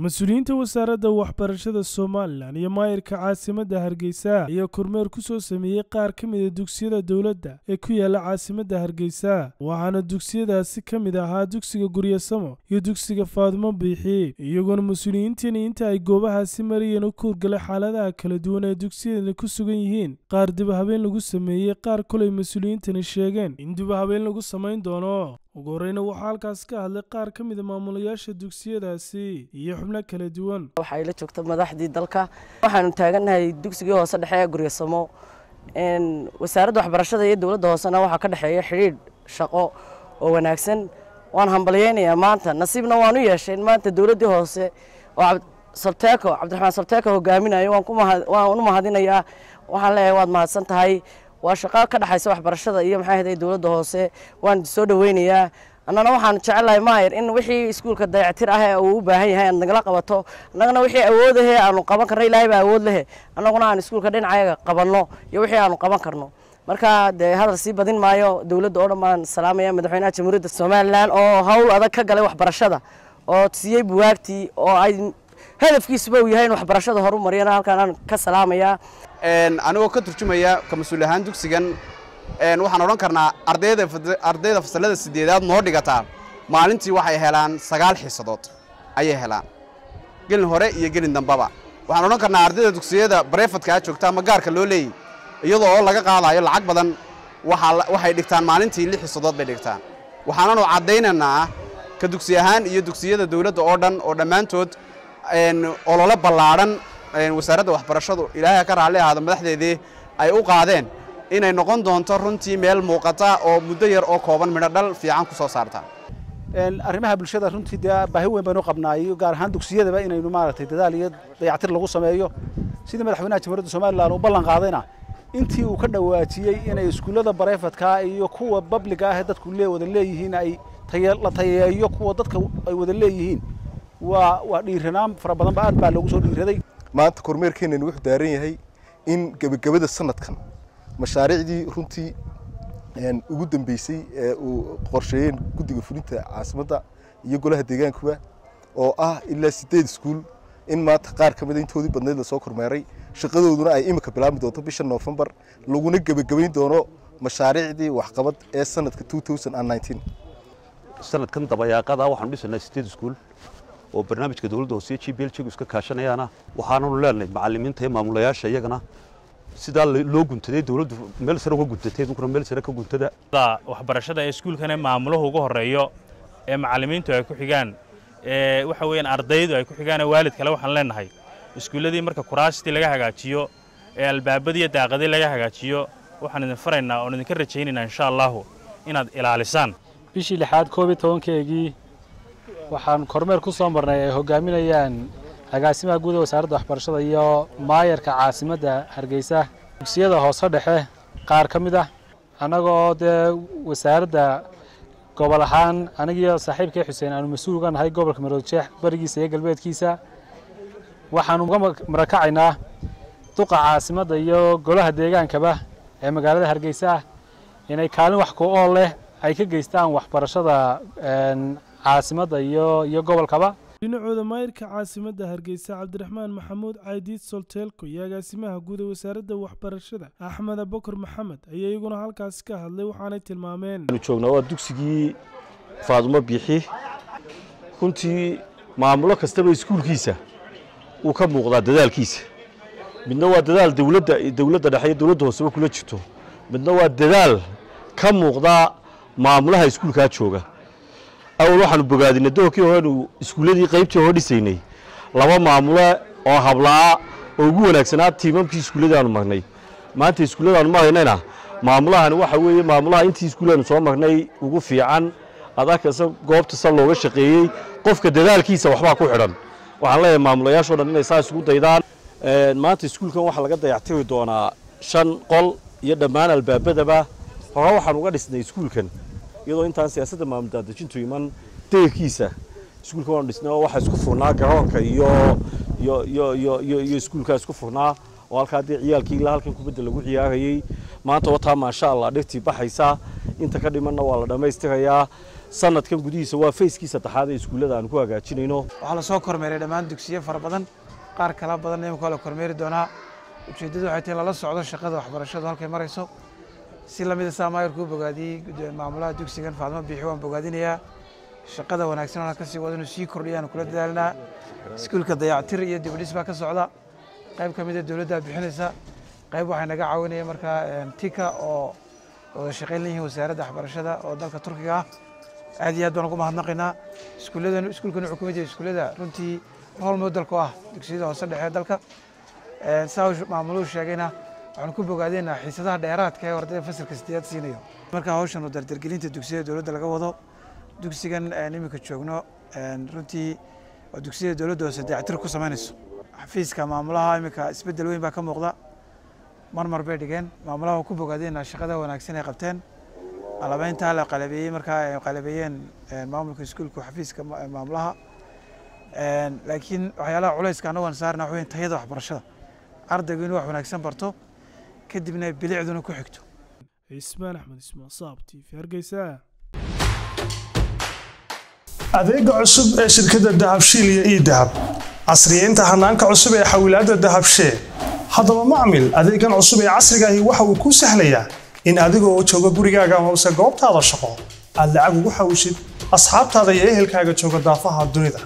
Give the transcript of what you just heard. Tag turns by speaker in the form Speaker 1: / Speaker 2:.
Speaker 1: mas-uuliyiinta wasaaradda waxbarashada somalilan iyo maayirka caasimadda hargeysa ayaa kormeer ku soo sameeyey qaar ka mida dugsiyada dowladda ee ku yaala caasimadda hargeysa waxaana dugsiyadaasi ka mid ahaa dugsiga guryasamo iyo dugsiga faadimo biixi iyagoona mas-uuliyiintani inta ay goobahaasi marayeen u kuurgalay xaaladaha kala duwan ee dugsiyadani ku sugan yihiin qaar dibahabeen lagu sameeyey qaar kolay mas-uuliyiintani sheegeen in dibahabeen lagu samayn doono ugu horreyna waxaa halkaas ka hadlay qaar ka mida maamulayaasha dugsiyadaasi iyo xubno kala duwan
Speaker 2: waxaa ila joogta madaxdii dalka waxaanu taagannahay dugsigii hoose dhexe ee guryasamo wasaaradda waxbarashada iyo dowladda hoosena waxaa ka dhexeeya xidhiidh shaqo oo wanaagsan waan hambalyeynayaa maanta nasiibna waan u yeeshay in maanta dowladdii hoose oo sabteeko cabdiraxmaan sabteeko hogaaminayo waan u mahadinayaa waxaan leeyahay waad mahadsan tahay waa shaqo ka dhexaysa waxbarashada iyo maxay ahayd dowladda hoose waan soo dhaweynayaa annana waxaan jecelahay maayir in wixii iskuulka dayactir ah ee uu u baahan yahay aad nagala qabato annagana wixii awoodahee aanu qaban karno ilaahay baa awood lehe annaguna aan iskuulka dhinacayaga qabanno iyo wixii aanu qaban karno marka dee hadal sii badin maayo dowladda oo dhan baan salaamaya madaxweynaha jamhuuriyadda somalilan oo hawl adag ka galay waxbarashada oo siiyey buwaagtii oo ay hadafkiisuba uu yahay in waxbarashada horu mariyana halkaan aan ka salaamayaa
Speaker 3: anigoo ka turjumaya ka mas-uul ahaan dugsigan waxaan odhan karnaa ardayda fasalada sideedaad noo dhigataa maalintii waxay helaan sagaal xiisadood ayay helaan gelin hore iyo gelin dambaba waxaan odhan karnaa ardayda dugsiyada barefadkaa joogta ama gaarka loo leeyay iyadoo oo laga qaadayo lacag badan waxay dhigtaan maalintii lix xiisadood bay dhigtaan waxaananu caddaynaynaa ka dugsi ahaan iyo dugsiyada dowladda oo dhan oo dhammaantood olole ballaadhan wasaaradda waxbarashadu ilaahay ka raalli ahaado madaxdeedii ay u qaadeen inay noqon doonto runtii meel muuqata oo muddo yar oo kooban midho dhal fiican ku soo saarta
Speaker 4: arrimaha bulshada runtii dee baahi weyn baynu qabnaa iyo gaar ahaan dugsiyadaba inaynu maaragtay dadaal iyo dayactir lagu sameeyo sidii madaxweynaha jamhuuriyadda somalilan uu ballan qaadayna intii uu ka dhawaajiyey inay iskuullada barefadka iyo kuwa babliga ah ee dadku lee wada leeyihiin ay la tayeeyo kuwa dadka ay wada leeyihiin waa waa dhiiranaan fara badanba aad baa loogu soo dhiiraday
Speaker 5: maanta kormeerkeenani wuxuu daaran yahay in gebagabada sanadkan mashaariicdii runtii ugu dambeysay ee uu qorsheeyeen guddiga fulinta caasimadda iyo golaha deegaankuba oo ah ilaa sideed iskuul in maanta qaar ka mida intoodii badnayd lasoo kormeeray shaqadooduna ay imika bilaabmi doonto bisha noofembar laguna gebagabayn doono mashaariicdii waxqabad ee sanadka
Speaker 6: sanadkan dabayaaqada waxaanu dhisanaa sideed iskuul oo barnaamijka dowladda hoose g b l jigu iska kaashanayaana waxaananu leenahay macallimiinta iyo maamulayaasha iyagana sidaa loo guntaday dowladdu meel sare uga guntatay idinkuna meel sare ka guntada
Speaker 7: waxbarashada ee iskuulkana maamuluhu ugu horeeyo ee macallimiintu ay ku xigaan ee waxa weeyaan ardaydu ay ku xigaan ee waalid kale waxaan leenahay iskuulladii marka kuraastii laga hagaajiyo ee albaabadii iyo daaqadii laga hagaajiyo waxaan idin faraynaa oon idinka rajaynaynaa insha allahu inaad ilaalisaan
Speaker 8: bishii lixaad koob iyo tobankeegii waxaan kormeer ku soo marnay ay hogaaminayaan agaasimaha guud ee wasaaradda waxbarashada iyo maayarka caasimadda hargeysa dugsiyada hoose dhexe qaar ka mid ah annagoo dee wasaaradda gobol ahaan anigiyo saaxiibkay xuseen aanu mas-uul uga nahay gobolka maroodjeex barigiisa iyo galbeedkiisa waxaanu uga marakacaynaa duqa caasimadda iyo golaha deegaankaba ee magaalada hargeysa inay kaalin wax ku ool leh ay ka geystaan waxbarashada caasimadda iyo iyo gobolkaba
Speaker 1: dhinacooda maayirka caasimadda hargeysa cabdiraxmaan maxamuud caydiid solteelko iyo agaasimaha guud ee wasaaradda waxbarashada axmed abakar maxamed ayaa iyaguna halkaasi ka hadlay waxaanay tilmaameen
Speaker 9: joognaa waa dugsigii faadumo biixi runtii maamulo kastaba iskuulkiisa uu ka muuqdaa dadaalkiisa midna waa dadaal dowladda dowladda dhexe iyo dowladda hooseba kula jirto midna waa dadaal ka muuqdaa maamulaha iskuulkaa jooga awal waxaanu bogaadinay doorkii horenu iskuulladii qaybtii hore dhisaynay laba maamule oo habla'a oo ugu wanaagsanaa tiimamkii iskuulladii aanu marnay maanta iskuulladaanu maraynayna maamulahani waxa weeye maamulaha intii iskuullaanu soo marnay ugu fiican adakasa goobta sa looga shaqeeyey qofka dadaalkiisa waxbaa ku xidhan waxaan leeyahay maamulayaashoo dhan inay saa isugu daydaan maanta iskuulkan waxaa laga dayactiri doonaa shan qol iyo dhammaan albaabadaba hore waxaan uga dhisnay iskuulkan iyadoo intaan siyaasadda maamul daadejintu iman deyrkiisa iskuulka waanu dhisnay oo waxaa isku furnaa garoonka iyo iyo iyo iyo iyo iyo iskuulkaa isku furnaa oo halkaa dee ciyaalkii ilaa halkan kubadda lagu ciyaarayey maanta wataa maasha allah dhirtii baxaysa inta ka dhimanna waa la dhammaystirayaa sanadkan gudihiisa waa fayskii saddexaad ee iskuullada aan ku hagaajinayno
Speaker 10: waxaa lasoo kormeeray dhammaan dugsiyo fara badan qaar kala badan imika la kormeeri doonaa ujeeddadu waxay tahay lala socdo shaqada waxbarashadu halkay marayso si lamida saa maayarku u bogaadiyey maamulaha dugsigan faadmo biixi waan bogaadinayaa shaqada wanaagsan oo ka sii wada inuu sii kordhiyaan kula dadaalinaa iskuulka dayactir iyo dibadhis baa ka socda qayb ka mid a dowladda bixinaysa qayb waxay naga caawinaya markaa tika oo wada shaqayn leeyihiin wasaaradda waxbarashada oo dalka turkiga ah aad iyo aad baan ugu mahadnaqaynaa iskuulladan iskuulkan wuxuu ka mid yahay iskuullada runtii rol modelku ah dugsiyada hoose dhexe dalka saa maamuluhu sheegayna waxaan ku bogaadeenaa xiisadaha dheeraadka ee ardayda fasalka sideedaad siinayo marka hawshan oo dardargelinta dugsiyada dowladda laga wado dugsigan iminka joogno runtii oo dugsiyada dowladda hoose dayactir ku samaynayso xafiiska maamulaha iminka isbeddel weyn baa ka muuqda marmar bay dhigeen maamulaha ku bogaadeenaa shaqada wanaagsan ay qabteen qalabeyntaa la qalabeeyey markaa ay qalabeeyeen maamulka iskuulka xafiiska maamulaha laakiin waxyaalaha culayska annagu aan saarna waxa weyn tayada waxbarashada ardaygu inuu wax wanaagsan barto kadibna bilicduna ku xigto
Speaker 1: cismaan axmed ismaan saab t v hargeysa
Speaker 11: adeega cusub ee shirkadda dahabshiil iyo ii dahab casriyeynta hanaanka cusub ee xawilaadda dahabshee haddaba macmil adeegan cusub ee casriga ahi waxa uu kuu sahlayaa in adigoo jooga gurigaaga hoose goobtaada shaqo aad lacag ugu xawshid asxaabtaada iyo ehelkaaga jooga daafaha dunida